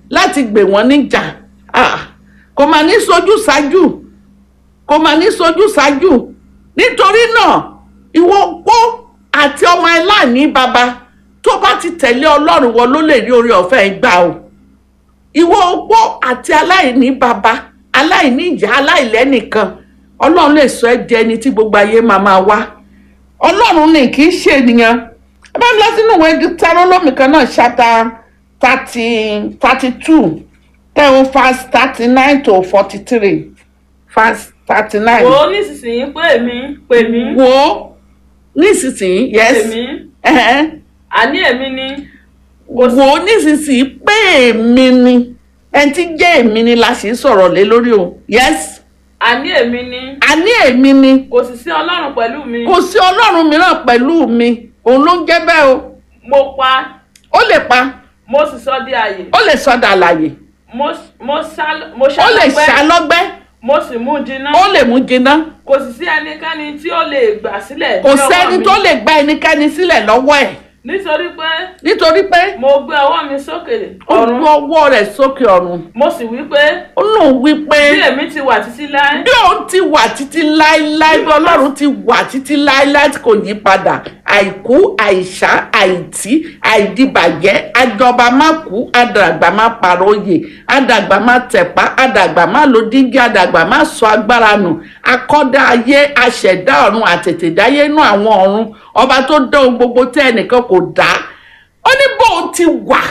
láti gbè wọ́n níjà Ah, kò máa ní sojú ṣáájú kò máa ní sojú ṣáájú nítorí náà ìwọ opó àti ọmọ aláìní baba tó bá ti tẹ̀lé ọlọ́run wọ ló lè rí oore ọ̀fẹ́ gbà o ìwọ opó àti aláìní baba aláìní ìyá aláìlẹ́nìkan ọlọ́run lè sọ ẹ́ di ẹni tí gbogbo ayé máa máa wá ọlọ́run ní kì í ṣe ènìyàn ẹ bá ń lọ sínú ìwé Deuteronomy kan náà ṣáta thirty thirty two tẹ̀wọ̀n fast thirty nine to forty three fast thirty nine. wò ó nísinsìnyí pé èmi pè mí wo nísinsìnyí pè yes mí ẹ̀hẹ́n. àní èmi ni wo nísinsìnyí pé èmi ni ẹni tí jẹ́ èmi ni la sì ń sọ̀rọ̀ lé lórí o yes àní èmi ni àní èmi ni kò sì sí ọlọ́run pẹ̀lú mi kò sí ọlọ́run mìíràn pẹ̀lú mi òun ló ń jẹ́ bẹ́ẹ̀ o mo pa ó lè pa mo sì sọ di àyè ó lè sọdà àlàyé mo mo sá mo ó lè ṣàlọ́pẹ́ ṣàlọ́gbẹ́ mo sì mú jiná ó lè mú jiná kò sì sí ẹnikẹ́ni tí ó lè gbà sílẹ̀ kò ní ọwọ́ sẹ́ni mi. tó lè gba ẹnikẹ́ni sílẹ̀ lọ́wọ́ ẹ̀ nítorí pé nítorí pé mo gbé ọwọ́ mi sókè ó ọ̀run gbé ọwọ́ rẹ̀ sókè ọ̀run mo sì wí pé ó lóun wí pé bí èmi ti wà títí láé bí òun ti wà títí láéláé bí ọlọ́run ti wà títí láéláé tí kò yí padà àìkú àìsá àìtí àìdìbàjẹ́ àjọba má kú àdàgbà má parọ́ oyè àdàgbà má tẹ̀pá àdàgbà má lo díngí àdàgbà má sọ agbára nù akọ́dá ayé aṣẹ̀dá ọ̀run àtètèdáyé nú àwọn ọ̀run ọba tó dá ohun gbogbo tẹ́ ẹnìkan kò dá ó ní bóun ti wà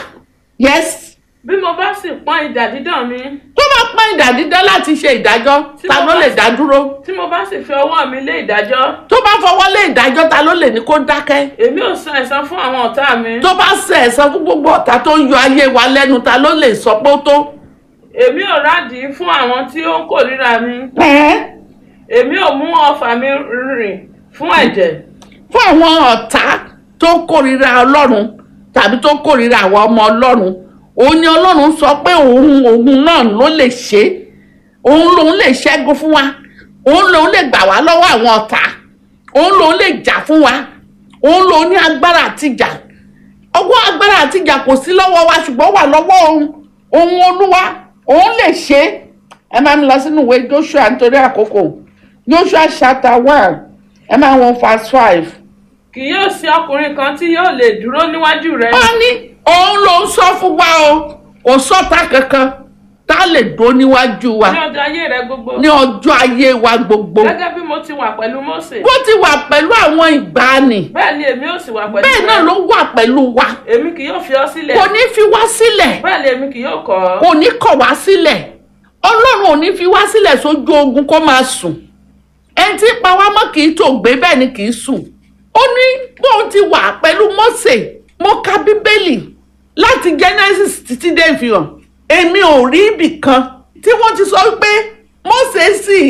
yes bí mo bá sì pọ́n idà dídán mi tó bá pọ́n ìdá dídá láti ṣe ìdájọ́ Tí ta mo ló bá lè sì- dá dúró tí mo bá sì fi ọwọ́ mi lé ìdájọ́ tó bá fọwọ́ lé ìdájọ́ ta ló lè ní kó dákẹ́ èmi ò san ẹ̀san fún àwọn ọ̀tá mi tó bá ṣe ẹ̀san fún gbogbo ọ̀tá tó ń yọ ayé wa lẹ́nu ta ló lè sọ pé ó tó. èmi ò rádìí fún àwọn tí ó ń kórìíra mi Ẹ̀ẹ́, èmi ò mú ọfà mi rìn fún ẹ̀jẹ̀ fún àwọn ọ̀tá tó kórìíra ọlọ́run tàbí tó kórìíra àwọn ọmọ ọlọ́run òun ni ọlọ́run sọ pé òun òun náà ló lè ṣe é. òun lòun lè ṣẹ́gun fún wa òun lòun lè gbà wá lọ́wọ́ àwọn ọ̀tá òun lòun lè jà fún wa òun lòun ní agbára àtijà ọwọ́ agbára àtijà kò sí lọ́wọ́ wa ṣùgbọ́n wà lọ́wọ́ òun òun olúwa òun lè ṣe é ẹ máa ń lọ sínú ìwé Joshua nítorí àkókò Joshua chapter one ẹ máa wọn verse five. kì yóò sí ọkùnrin kan tí yóò lè dúró níwájú rẹ ó ní òun ló ń sọ fún wa o kò sọ́ta kankan tá a lè dó níwájú wa ní ọjọ́ ayé rẹ gbogbo ní ọjọ́ ayé wa gbogbo gẹ́gẹ́ bí mo ti wà pẹ̀lú Mósè bó ti wà pẹ̀lú àwọn ìgbàanì bẹ́ẹ̀ ni èmi ò sì wà pẹ̀lú bẹ́ẹ̀ náà rẹ ló wà pẹ̀lú wa èmi kì yóò fi ọ sílẹ̀ kò ní fi wá sílẹ̀ bẹ́ẹ̀ ni èmi kì yóò kọ̀ ọ́ kò ní kọ̀ wá sílẹ̀ ọlọ́run ò ní fi wá sílẹ̀ sójú ogun kó máa sùn ẹni tí pa wá mọ́ kì í tó gbé bẹ́ẹ̀ ni kì í sùn ó ní bóun ti wà pẹ̀lú Mósè mo ka bíbélì láti Genesis títí dé ìfihàn èmi ò rí ibì kan tí wọ́n ti sọ pé Mósè sì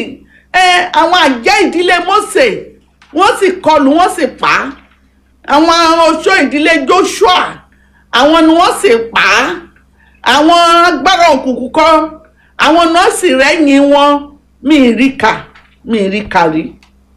ẹ àwọn àjẹ́ ìdílé Mósè wọ́n sì kọlù wọ́n sì pa á àwọn oṣó ìdílé Joshua àwọn ni wọ́n sì pa á àwọn agbára òkùnkùn kan àwọn nọ́ọ̀sì rẹ́yìn wọn mi ì rí kà mi ì rí kà rí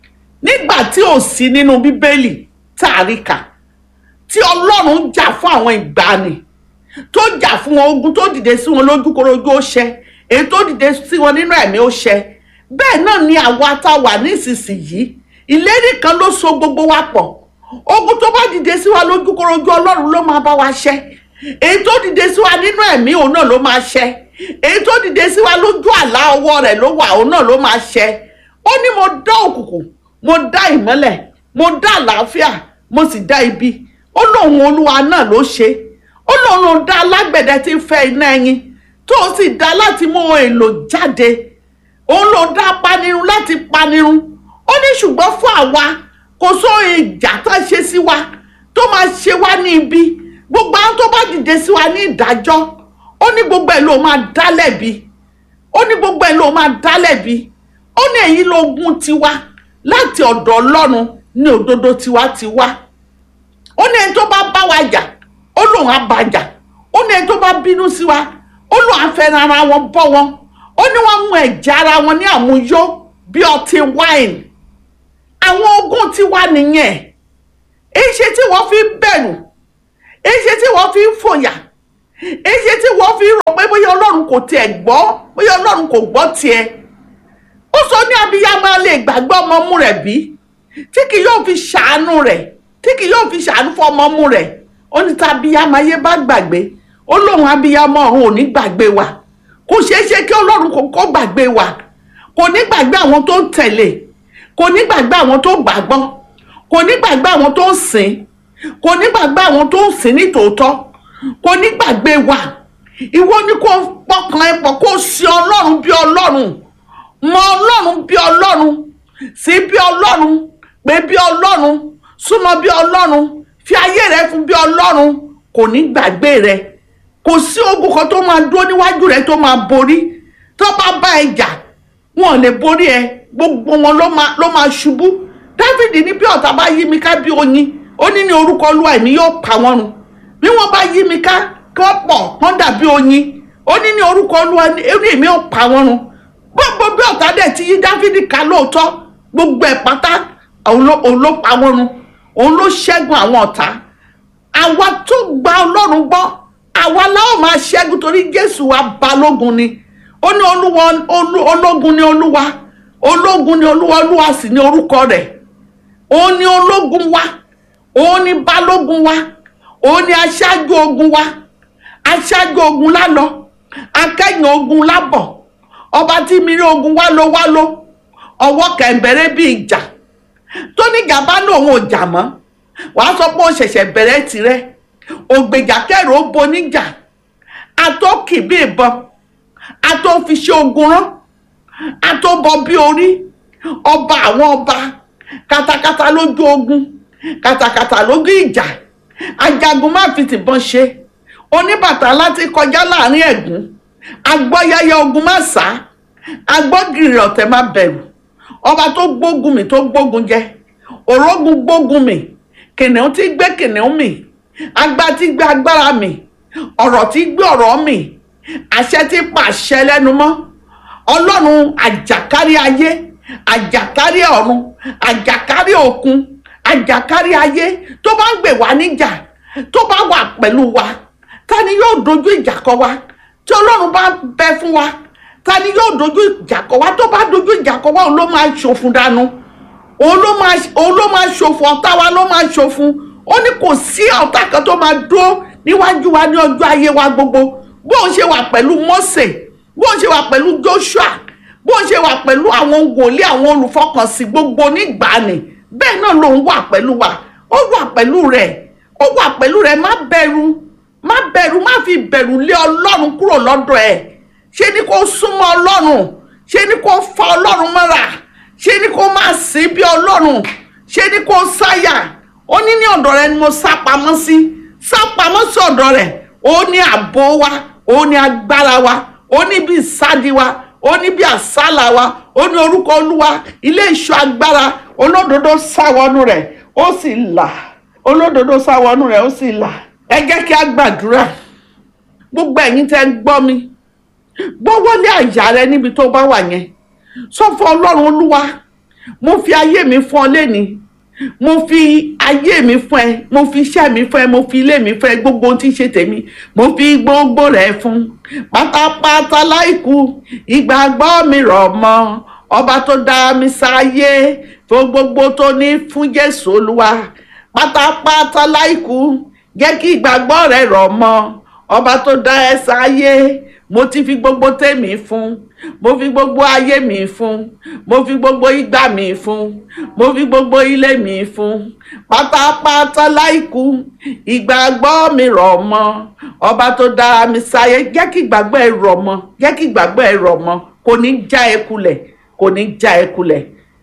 nígbà tí ò sí nínú bíbélì tá a rí kà tí ọlọ́run jà fún àwọn ìgbàanì tó jà fún wọn ogun tó dìde sí wọn lójúkorojú ó ṣẹ èyí tó dìde sí wọn nínú ẹ̀mí ó ṣẹ bẹ́ẹ̀ náà ni àwa tá a wà nísinsìnyí ìlérí kan ló so gbogbo wa pọ̀ ogun tó bá dìde sí wa lójúkorojú ọlọ́run ló máa bá wa ṣẹ èyí tó dìde sí wa nínú ẹ̀mí òun náà ló máa ṣẹ èyí tó dìde sí wa lójú àlá ọwọ́ rẹ̀ ló wà òun náà ló máa ṣẹ ó ní mo dá òkùnkùn mo dá ìmọ́lẹ̀ mo dá àlàáfíà mo sì dá ibi ó lóun olúwa náà ló ṣe ó lóun ló dá alágbẹ̀dẹ tí ń fẹ́ iná ẹyin tó o sì dá láti mú ohun èlò jáde òun ló dá panirun láti panirun ó ní ṣùgbọ́n fún àwa kò só ìjà tó ṣe sí wa tó máa ṣe wá ní ibi gbogbo àwọn tó bá dìde sí wa ní ìdájọ́ ó ní gbogbo ẹ̀ ló máa dá lẹ́bi ó ní gbogbo ẹ̀ ló máa dá lẹ́bi ó ní èyí lógún tiwa láti ọ̀dọ̀ ọlọ́run ní òdodo tiwa ti wá ó ní ẹni tó bá bá wa jà ó lóun á bá jà ó ní ẹni tó bá bínú sí wa ó lóun á fẹ́ràn ara wọn bọ́ wọn ó ní wọ́n mú ẹ̀jẹ̀ ara wọn ní àmúyó bí ọtí wáìnì àwọn ogún tiwa nìyẹn èyí ṣe tí wọ́n fi ń bẹ̀rù èyí ṣe tí wọ́n fi ń fòyà èyí ṣe tí wọ́n fi ń rò pé kò tiẹ̀ gbọ́ bóyá ọlọ́run kò gbọ́ tiẹ̀ ó sọ ní abiyamọ lè gbàgbọ́ ọmọ mú rẹ̀ bí tí kì yóò fi ṣàánú rẹ̀ tí kì yóò fi ṣàánú fún ọmọ mú rẹ̀ ó ní tá abiyamọ ayé bá gbàgbé ó lóun abiyamọ ọ̀run ò ní gbàgbé wa kò ṣeé ṣe kí ọlọ́run kò kọ́ gbàgbé wa kò ní gbàgbé àwọn tó ń tẹ̀lé kò ní gbàgbé àwọn tó gbàgbọ́ kò ní gbàgbé àwọn tó ń sìn kò ní gbàgbé àwọn tó ń sìn ní tòótọ́ kò ní gbàgbé wa ìwọ ni kò pọkàn ẹ pọ̀ kó sin ọlọ́run bí ọlọ́run mọ ọlọ́run bí ọlọ́run sí bí ọlọ́run pé bí ọlọ́run súnmọ́ bí ọlọ́run fi ayé rẹ fún bí ọlọ́run kò ní gbàgbé rẹ kò sí ogun kan tó máa dúró níwájú rẹ tó máa borí tó bá bá ẹ jà wọn ò lè borí ẹ gbogbo wọn ló máa ló máa ṣubú dávidi ní bí ọ̀tá bá yí mi ká bí oyin ó ní ní orúkọ olúwa èmi yóò pa wọ́n run bí wọ́n bá yí mi ká kí wọ́n pọ̀ wọ́n dàbí oyin ó ní ní orúkọ olúwa ní èmi yóò pa wọ́n run gbogbo bí ọ̀tá dẹ̀ ti yí dávidi ká lóòótọ́ gbogbo ẹ̀ pátá òun ló òun ló pa wọ́n run òun ló ṣẹ́gun àwọn ọ̀tá àwa tó gba ọlọ́run gbọ́ àwa láwọn máa ṣẹ́gun torí jésù wa balógun ni ó ní olúwa olú- ológun ni olúwa ológun ni olúwa olúwa sì ni orúkọ rẹ̀ òun ni ológun wa òun ni balógun wa òun ni aṣáájú ogun wa aṣáájú ogun lálọ akẹ́yìn ogun lábọ̀ ọba tí mìíràn ogun wá ló wá ló ọwọ́ kẹ̀ǹbẹ̀rẹ̀ bí ìjà tó ní gàba náà òun ò jà mọ́ wàá sọ pé ó ṣẹ̀ṣẹ̀ bẹ̀rẹ̀ tirẹ̀ ògbèjà kẹrù ó boníjà àtọ́kì bí ìbọn àtọ́fiṣẹ́ ogun rán àtọ́bọ bí orí ọba àwọn ọba katakata lójú ogun katakata lójú ìjà ajagun má fi tìbọn ṣe oníbàtà láti kọjá láàrin ẹ̀gún agbọ́yẹyẹ ogun má sá agbọ́gìrì ọ̀tẹ̀ má bẹ̀rù ọba tó gbógun mi tó gbógun jẹ òrógun gbógun mi kìnìún tí gbé kìnìún mi agbá tí gbé agbára mi ọ̀rọ̀ tí gbé ọ̀rọ̀ mi àṣẹ tí pa àṣẹ lẹ́nu mọ́ ọlọ́run àjàkárí ayé àjàkárí ọ̀run àjàkárí òkun àjàkárí ayé tó bá ń gbè wá níjà tó bá wà pẹ̀lú wa ta ni yóò dojú ìjà kọ wa tí ọlọ́run bá bẹ fún wa ta ni yóò dojú ìjà kọ wa tó bá dojú ìjà kọ wa òun ló máa ṣòfun dànù òun ló máa òun ló máa ṣòfò ọ̀tá wa ló máa ṣòfun ó ní kò sí ọ̀tá kan tó máa dúró níwájú wa ní ọjọ́ ayé wa gbogbo bóun ṣe wà pẹ̀lú Mósè bóun ṣe wà pẹ̀lú Joshua bóun ṣe wà pẹ̀lú àwọn wòlíì àwọn olùfọkànsìn gbogbo nígbàanì bẹ́ẹ̀ náà lòun wà pẹ̀lú wa ó wà pẹ̀lú rẹ̀ ó wà pẹ̀lú rẹ̀ má bẹ̀rù má bẹ̀rù má fi bẹ̀rù lé Ọlọ́run kúrò lọ́dọ̀ ẹ̀ ṣé ni kó súnmọ́ Ọlọ́run ṣé ni kó fa Ọlọ́run mọ́ra ṣé ni kó máa sìn bí Ọlọ́run ṣé ni kó sáyà ó ní ní ọ̀dọ̀ rẹ̀ ni mo sá pamọ́ sí sá pamọ́ sí ọ̀dọ̀ rẹ̀ ó ní ààbò wa ó ní agbára wa ó ní bí ìsádi wa ó ní bí àsálà wa ó ní orúkọ olúwa ilé ìṣọ́ agbára olódodo sáwọnú rẹ̀ ó sì là olódodo sáwọnú rẹ̀ ó sì là ẹ jẹ́ kí a gbàdúrà gbogbo ẹ̀yin tẹ́ ń gbọ́ mi gbọ́wọ́lé àyà rẹ níbi tó bá wà yẹn sọ fún ọlọ́run olúwa mo fi ayé mi fún ọ lẹ́nìí mo fi ayé mi fún ẹ mo fi iṣẹ́ mi fún ẹ mo fi ilé mi fún ẹ gbogbo ohun tí ń ṣe tèmi mo fi gbogbo rẹ̀ fún pátápátá láìkú ìgbàgbọ́ mi rọ̀ mọ́ ọba tó dá mi sáyé fún gbogbo tó ní fún jésù olúwa pátápátá láìkú jẹ́ kí ìgbàgbọ́ rẹ̀ rọ̀ mọ́ ọba tó dá ẹ sáyé mo ti fi gbogbo tèmi fún mo fi gbogbo ayé mi fún mo fi gbogbo ìgbà mi fún mo fi gbogbo ilé mi fún pátápátá láìkú ìgbàgbọ́ mi rọ̀ mọ́ ọba tó dá mi sáyé jẹ́ kí ìgbàgbọ́ ẹ rọ̀ mọ́ jẹ́ kí ìgbàgbọ́ ẹ rọ̀ mọ́ kò ní já ẹ kulẹ̀ kò ní já ẹ kulẹ̀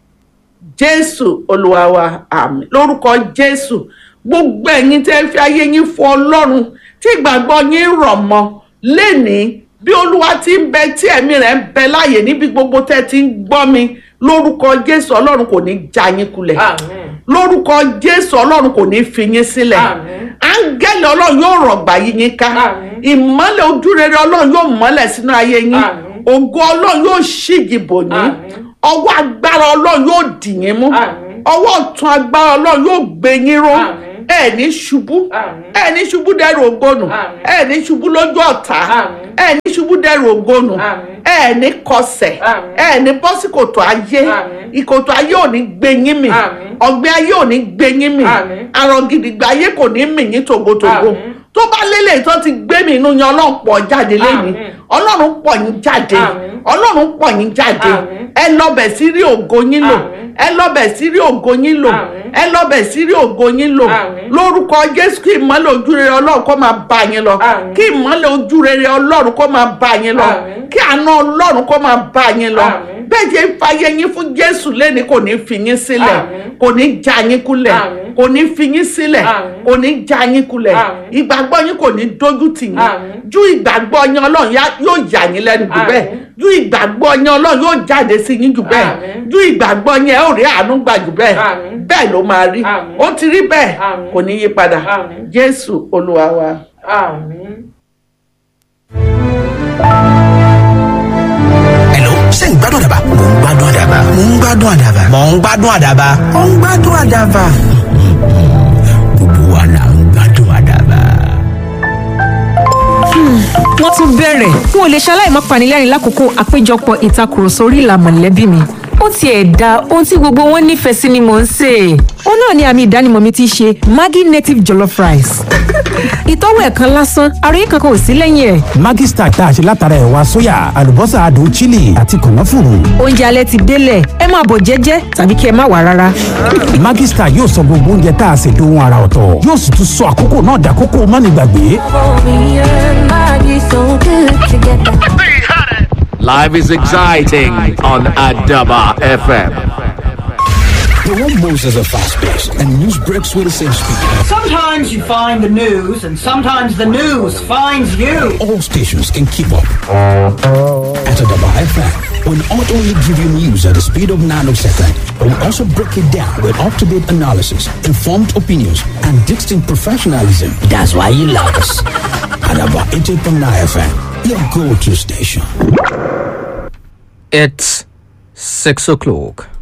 jésù olúwa wa àmín lórúkọ jésù gbogbo ẹ̀yin tẹ́ fi ayé yín fún ọlọ́run tí ìgbàgbọ́ yín rọ̀ mọ́ lénìí bí olúwa ti ń bẹ tí ẹ̀mí rẹ̀ ń bẹ láàyè níbi gbogbo tẹ́ ti ń gbọ́ mi lórúkọ jésù ọlọ́run kò ní já yín kulẹ̀ Àmín. lórúkọ jésù ọlọ́run kò ní fi yín sílẹ̀ Àmín. áńgẹ́lì ọlọ́run yóò rọ̀gbà yí yín ká Àmín. ìmọ́lẹ̀ ojúrere ọlọ́run yóò mọ́lẹ̀ sínú ayé yín Àmín. ògo ọlọ́run yóò ṣígi bò yín Àmín. ọwọ́ agbára ọlọ́run yóò dì yín mú Àmín. ọwọ́ ọ̀tún agbára ọlọ́run yóò gbé yín ró Àmín. ẹ ní ṣubú Àmín. ẹ ní ṣubú dẹrù ògbónù Àmín. ẹ ní ṣubú lójú ọ̀tá Àmín. ẹ ní ṣubú dẹrù ògbónù Àmín. ẹ ní kọsẹ̀ Àmín. ẹ ní bọ́ sí kòtò ayé Àmín. ìkòtò ayé ò ní gbé yín mì Àmín. ọ̀gbẹ́ ayé ò ní gbé yín mì Àmín. àrùn gidigba ayé kò ní mì yín tògótògó Àmín. tó bá lélẹ̀ tó ti gbé mi inú yẹn ọlọ́run pọ̀ jáde lẹ́yìn Àmín. ọlọ́run pọ̀ yín jáde Àmín. ọlọ́run pọ̀ yín jáde Àmín. ẹ lọ́bẹ̀ sí rí ògo yín lò Àmín. ẹ lọ́bẹ̀ sí rí ògo yín lò Àmín. ẹ lọ́bẹ̀ sí rí ògo yín lò Àmín. lórúkọ jésù kí ìmọ́lẹ̀ ojú rere ọlọ́run kó máa bá yín lọ Àmín. kí ìmọ́lẹ̀ ojú rere ọlọ́run kó máa bá yín lọ Àmín. kí àánú ọlọ́run kó máa bá yín lọ Àmín. bẹ́ẹ̀ jẹ́ fàyè yín fún jésù lẹ́ni kò ní fi yín sílẹ̀ Àmín. kò ní já yín kulẹ̀ Àmín. kò ní fi yín sílẹ̀ Àmín. kò ní já yín kulẹ̀ Àmín. ìgbàgbọ́ yín kò ní dójú tì yín Àmín. ju ìgbàgbọ́ yín ọlọ́run yá- yóò yà yín lẹ́nu jù bẹ́ẹ̀ Àmín. ju ìgbàgbọ́ yín ọlọ́run yóò jáde sí yín jù bẹ́ẹ̀ Àmín. ju ìgbàgbọ́ yín ẹ ó rí àánú gbà jù bẹ́ẹ̀ Àmín. bẹ́ẹ̀ ló máa rí Àmín. ó ti rí bẹ́ẹ̀ Àmín. kò ní yí padà Àmín. jésù olúwa wa. Àmín. Hello, ṣé ń gbádùn àdàbà? Mò ń gbádùn àdàbà. Mò ń gbádùn àdàbà. Mò ń gbádùn àdàbà. Mò ń gbádùn àdàbà. Gbogbo wa là ń gbádùn àdàbà. wọ́n tún bẹ̀rẹ̀ n ò lè ṣaláì má panilẹ́rìn lákòókò àpéjọpọ̀ ìtakùrọ̀sọ orí ìlà mọ̀lẹ́bí mi ó tiẹ̀ da ohun tí gbogbo wọn nífẹ̀ẹ́ sí ni mò ń sè é. ó náà ni àmì ìdánimọ̀ mi ti ṣe maggi native jollof rice. ìtọ́wò ẹ̀ kan lásán àròyé kankan ò sí lẹ́yìn ẹ̀. Maggi Star tá a ṣe látara ẹ̀wà sóyà àlùbọ́sà adùn chili àti kànáfùrù. oúnjẹ alẹ́ ti délẹ̀ ẹ máa bọ̀ jẹ́jẹ́ tàbí kí ẹ má wà rárá. Maggi Star yóò sọ gbogbo oúnjẹ tá a ṣe dohun ara ọ̀tọ̀ yóò sì tún sọ àkókò náà dàkókò mánigbàgbé. Me and Maggie so good together. Life is exciting on Adaba FM. The one Moses are fast-paced and news breaks with the same speed. Sometimes you find the news, and sometimes the news finds you. All stations can keep up. At Adaba FM, we'll not only give you news at the speed of nanosecond, but we'll also break it down with up-to-date analysis, informed opinions, and distinct professionalism. That's why you love us. Adaba 88.9 FM, your go-to station. It's six o'clock.